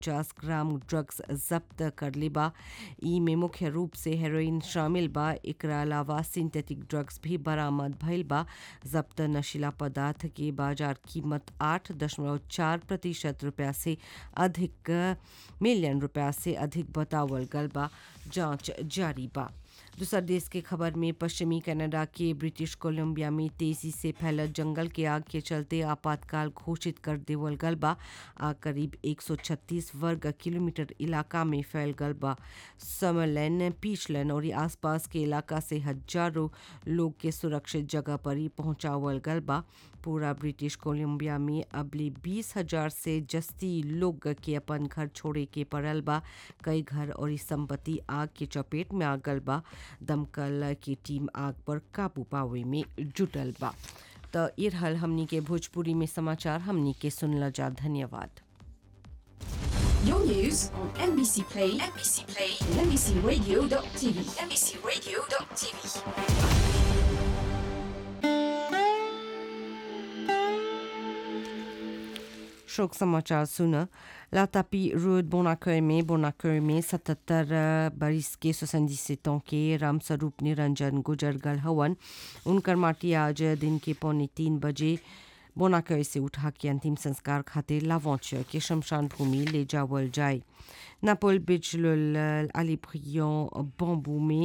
पचास gram drugs जब्त कर लेबा ई में मुख्य रूप से हेरोइन शामिल बा एकरा अलावा सिंथेटिक ड्रग्स भी बरामद भइल बा जब्त नशीला पदार्थ की बाजार कीमत आठ दशमलव चार प्रतिशत रुपया से अधिक मिलियन रुपया से अधिक बतावल गल बा जांच जारी बा दूसर देश के खबर में पश्चिमी कनाडा के ब्रिटिश कोलंबिया में तेजी से फैलत जंगल के आग के चलते आपातकाल घोषित कर देवल गल बा आग करीब 136 वर्ग किलोमीटर इलाका में फैल गल बा समरलैन पीछलन और आसपास के इलाका से हजारों लोग के सुरक्षित जगह पर ही पहुंचावल गल बा पूरा ब्रिटिश कोलंबिया में अबले बीस हजार से जस्ती लोग के अपन घर छोड़े के पड़ल बा कई घर और संपत्ति आग के चपेट में आ गल बा दमकल की टीम आग पर काबू पावे में जुटल बा तो ये रहल हमनी के भोजपुरी में समाचार हमनी के सुनला जा धन्यवाद Your news on NBC Play, NBC Play, and NBCRadio.tv, NBCRadio.tv. शोक समाचार सुना लातापी रोड बोनाकय में बोनाकय में सतहत्तर बरिस के सोसंदीस के राम स्वरूप निरंजन गुजर गल हवन उनकर माटी आज दिन के पौने तीन बजे बोनाकय से उठा के अंतिम संस्कार खातिर लावौच के शमशान भूमि ले जावल जाए नापोल बिजलुल अली ब्रियन बम्बू में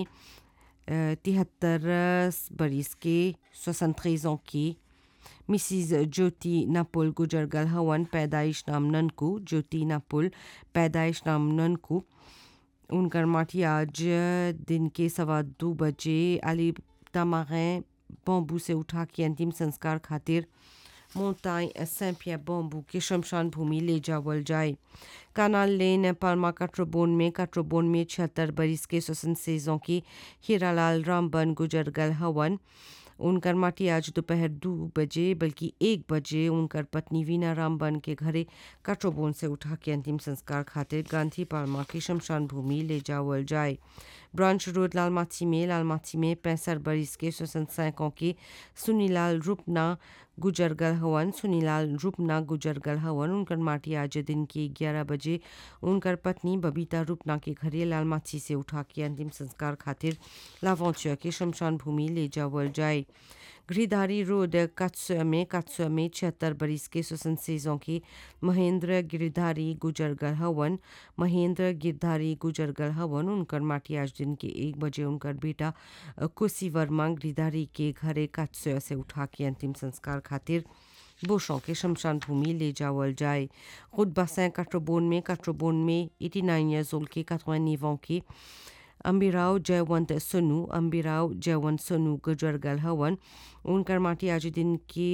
तिहत्तर बरिस के सोसंत्रेज की मिसिज ज्योति नापुल गुजर गल हवन पैदाइश नाम ननकू ज्योति नापुल पैदाइश नाम ननकू उनकर माटी आज दिन के सवा दो बजे अली तमागें बम्बू से उठा के अंतिम संस्कार खातिर मोंताई सैंपिया बम्बू के शमशान भूमि ले जावल जाए कानाल लेन पालमा काट्रोबोन में काट्रोबोन में छिहत्तर बरिस के स्वसन सेजों की हीरालाल रामबन गुजर गल हवन उनकर माटी आज दोपहर दो बजे बल्कि एक बजे उनकर पत्नी वीना रामबन के घरे काट्रोबोन से उठा के अंतिम संस्कार खातिर गांधी पालमा की शमशान भूमि ले जावल जाए ब्रांच रोड लालमाची में लालमाची में पैंसठ बरिस के स्वसन सैकों के सुनीलाल रूपना गुजर गल हवन सुनीलाल रूपना गुजर गल हवन उनकर माटी आज दिन के ग्यारह बजे उनकर पत्नी बबीता रूपना के घरे लालमाची से उठा के अंतिम संस्कार खातिर लावौचिया के शमशान भूमि ले जावल जाए गृहधारी रोड कात्सुआ में कात्सुआ में छिहत्तर बरिस के स्वसन सेजों के महेंद्र गिरधारी गुजर गल हवन महेंद्र गिरधारी गुजर गल हवन उनकर माटी आज दिन के एक बजे उनकर बेटा कुशी वर्मा गिरधारी के घरे कात्सुआ से उठा के अंतिम संस्कार खातिर बोशों के शमशान भूमि ले जावल जाए खुद बसें काट्रोबोन में काट्रोबोन में 89 ईयर्स ओल्ड के 89 के अम्बिराव जयवंत सोनू अम्बिराव जयवंत सोनू गुजर गल हवन उनकर माटी आज दिन के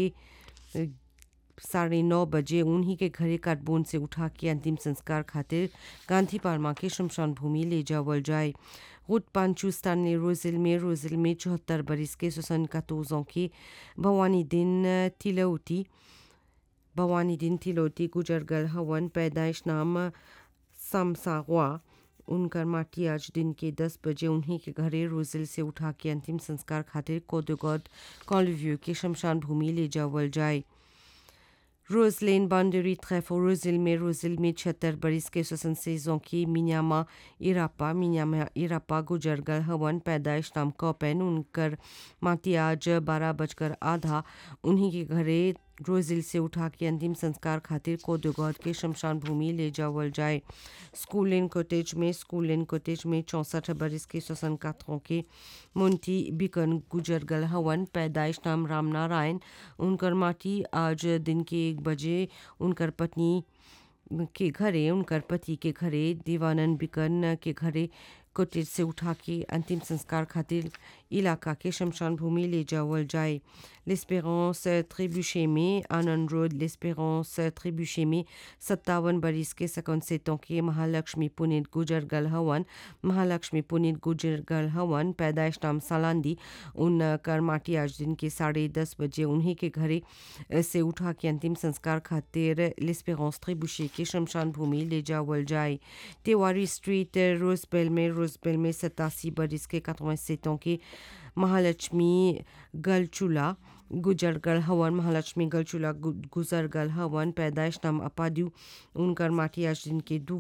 साढ़े नौ बजे उन्हीं के घरे काटबोन से उठा के अंतिम संस्कार खातिर गांधी पार्मा के शमशान भूमि ले जावल जाए खुद पांचुस्तान ने रोजिल में रोजिल में चौहत्तर बरिस के सुसन कतोजों के भवानी दिन तिलौती भवानी दिन तिलौती गुजर गल हवन पैदाइश नाम समसागवा उनकर माटी आज दिन के दस बजे उन्हीं के घरे रोजिल से उठा के अंतिम संस्कार खातिर कोदोगौद कॉलव्यू के शमशान भूमि ले जावल जाए रोजलेन बाउंड्री ट्रैफो रोजिल में रोजिल में छिहत्तर बरिस के स्वसन सेजों की मिन्यामा इरापा मिन्यामा इरापा गुजर गल हवन पैदाइश नाम कौपेन उनकर माटी आज बारह बजकर आधा उन्हीं के घरे रोजिल से उठा के अंतिम संस्कार खातिर कोदोगौद के शमशान भूमि ले जावल जाए स्कूल इन कोटेज में स्कूल इन कोटेज में चौंसठ बरिस के स्वसन कातरों के मुंटी बिकन गुजर गल हवन पैदाइश नाम राम नारायण उनकर माटी आज दिन के एक बजे उनकर पत्नी के घरे उनकर पति के घरे दीवानंद बिकन के घरे कोटेज से उठा के अंतिम संस्कार खातिर इलाका के शमशान भूमि ले जावल जाए लेस्पेरेंस त्रिबुशे में आनंद रोड लेस्पेरेंस त्रिबुशे में सत्तावन बरिस के सकन सेतों के महालक्ष्मी पुनीत गुजर गल हवन महालक्ष्मी पुनीत गुजर गल हवन पैदाइश नाम सालांदी उन कर माटी आज दिन के साढ़े दस बजे उन्हीं के घरे से उठा के अंतिम संस्कार खातिर लेस्पेरेंस त्रिबुशे के शमशान भूमि ले जावल जाए तिवारी स्ट्रीट रोजबेल में रोजबेल में सतासी बरिस के कतवा सेतों के महालक्ष्मी गलचूला गुजर गल हवन महालक्ष्मी गलचूला गुजर गल हवन पैदाइश नाम अपादू उनकर माटी आज दिन के दो